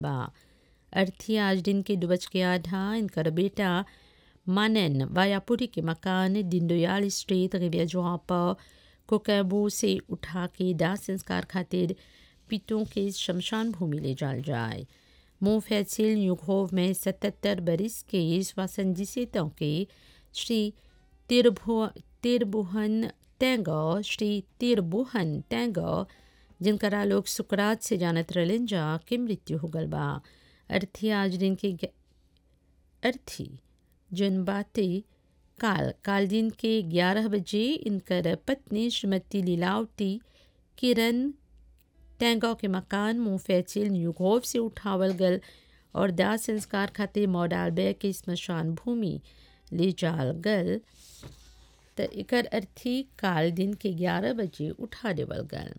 बा अर्थी आज दिन के दुबच के आधा इनकर बेटा मानन वायापुरी के मकान दीनदयाल स्ट्रीट रिविया जोहापा कोकैबू से उठा के दाह संस्कार खातिर पितों के शमशान भूमि ले जाल जाए मोफैसिल युगोव में सतहत्तर बरिस के स्वासंजितों के श्री तिरभु तिरबुहन तैंगो श्री तिरबुहन तैंगो जिनकरा लोग सुकरात से जानत रहलन जा के मृत्यु हो गल बा अर्थी आज दिन के अर्थी जन बातें काल काल दिन के ग्यारह बजे इनकर पत्नी श्रीमती लीलावती किरण टैंगो के मकान मुफैचिल न्यूगोव से उठावल गल और दाह संस्कार खातिर मॉडालबे के स्मशान भूमि ले जाल गल त एकर अर्थी काल दिन के ग्यारह बजे उठा देवल गल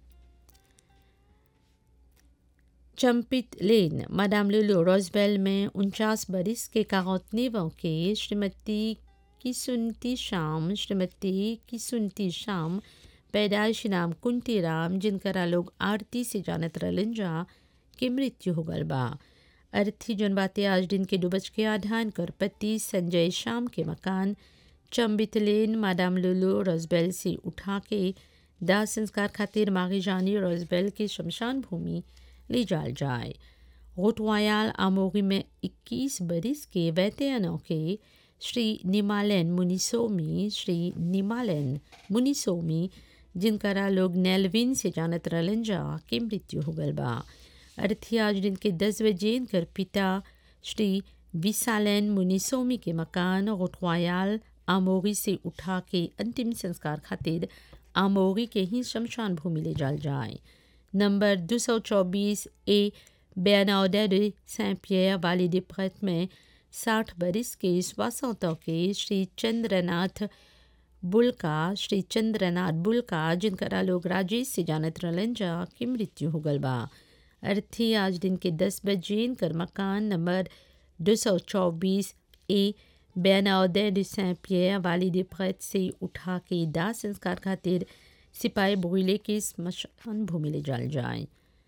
चंपित लेन मादाम लुलू रोजबेल में उनचास बरिस के कागौतनेवों के श्रीमती किसुनती शाम श्रीमती किसुनती शाम पैदाइश नाम कुंती राम जिनकरा लोग आरती से जानत रहलन जा के मृत्यु हो गल बा अर्थी जन बातें आज दिन के डुबच के आधान कर पति संजय शाम के मकान चंबित लेन मादाम लुलू रोजबेल से उठा के दाह संस्कार खातिर मागी जानी रोजबेल के शमशान भूमि ले जाल जाए गोटवायाल आमोगी में 21 बरिस के वैतयनों के श्री निमालैन मुनिसोमी श्री निमालैन मुनिसोमी जिनकरा लोग नेलविन से जानत रहलन जा के मृत्यु हो गल बा अर्थी आज दिन के दस बजे इनकर पिता श्री विसालैन मुनिसोमी के मकान गोटवायाल आमोगी से उठा के अंतिम संस्कार खातिर आमोगी के ही शमशान भूमि ले जाल जाए नंबर 224 ए बेनाउडे de Saint-Pierre, Vallée des Prêtres में साठ बरिस के स्वासों के श्री चंद्रनाथ बुलका श्री चंद्रनाथ बुलका जिनकरा लोग राजेश से जानत रहलन जा की मृत्यु हो गल बा अर्थी आज दिन के दस बजे इनकर मकान नंबर 224 ए बेनाउडे de Saint-Pierre, Vallée des Prêtres से उठा के दाह संस्कार खातिर सिपाही बोइले के स्मशान भूमि ले जाल जाए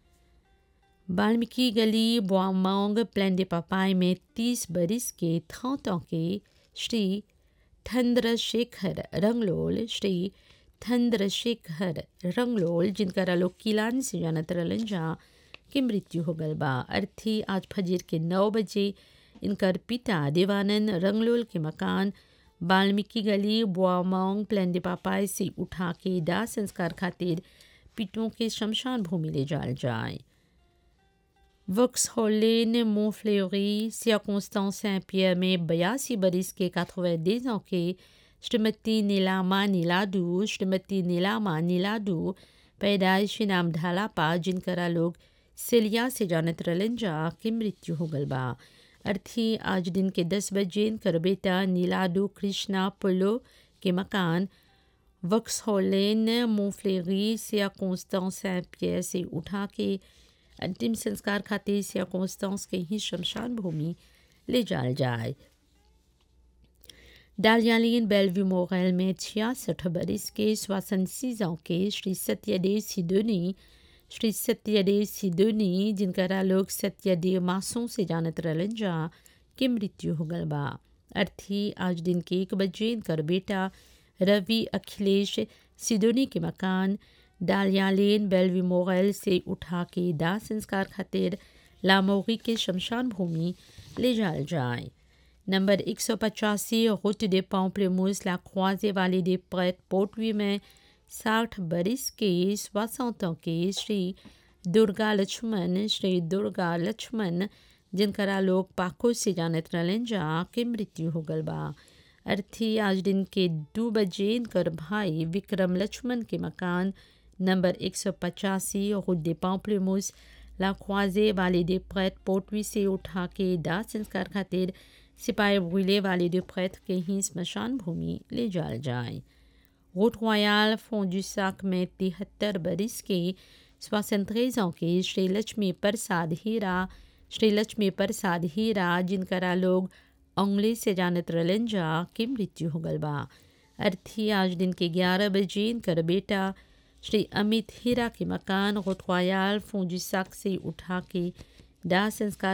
वाल्मीकि गली बोआमोंग प्लेन दे पापाई में तीस बरिस के थौतों के श्री थंद्रशेखर रंगलोल श्री थंद्रशेखर रंगलोल जिनका लोग किलान से जानत रहलन जा की मृत्यु हो गल बा अर्थी आज फजीर के नौ बजे इनकर पिता देवानंद रंगलोल के मकान वाल्मीकि गली बुआमोंग प्लेन दे पापाई से उठा के दाह संस्कार खातिर पिटों के शमशान भूमि ले जाल जाए वक्स होलेन मोफ्लेरी सियाकोंस्तान सैंपियर में बयासी बरिस के काथवेदेज के श्रीमती नीलामा नीलाडू श्रीमती नीलामा नीलाडू पैदाइश नाम ढालापा जिनकरा लोग सिलिया से जानत रहलन जा की मृत्यु हो गल बा अर्थी आज दिन के दस बजे इनकर बेटा नीलाडू कृष्णा पुलो के मकान वक्स होलेन मोफ्लेरी सिया कॉन्स्टेंस सैंट पियर से उठा के अंतिम संस्कार खातिर सिया कॉन्स्टेंस के ही शमशान भूमि ले जाल जाए डालियालीन बेलव्यू मोगैल में छियासठ बरिस के स्वासन सीजों के श्री सत्यदेव सिदोनी श्री सत्यदेव सिदोनी जिनकरा लोग सत्यदेव मासों से जानत रहलन जा के मृत्यु हो गल बा अर्थी आज दिन के एक बजे इनकर बेटा रवि अखिलेश सिदोनी के मकान डालिया लेन बेलवी मोगैल से उठा के दाह संस्कार खातिर लामोगी के शमशान भूमि ले जाल जाए नंबर एक सौ पचासी रोute des Pamplemousses la croisée vallée des prêtres पोटवी में साठ बरिस के सोixante के श्री दुर्गा लक्ष्मण श्री दुर्गा लक्ष्मण जिनकरा लोग पाको से जानत रहलन जा के मृत्यु हो गल बा अर्थी आज दिन के दो बजे इनकर भाई विक्रम लक्ष्मण के मकान नंबर एक सौ पचासी route des Pamplemousses la croisée vallée des prêtres पोटवी से उठा के दाह संस्कार खातिर सिपाही ब्रुले वाले दो prêtre के ही स्मशान भूमि ले जाल जाए रोट रॉयल फोंजू साक में तिहत्तर बरिस के सोixante के श्री लक्ष्मी प्रसाद हीरा श्री लक्ष्मी प्रसाद हीरा जिनकरा लोग अंग्ले से जानत रहलन जा के मृत्यु हो गल बा अर्थी आज दिन के ग्यारह बजे इनकर बेटा श्री अमित हीरा के मकान रोट रॉयल फोंजू साक से उठा के दाह संस्कार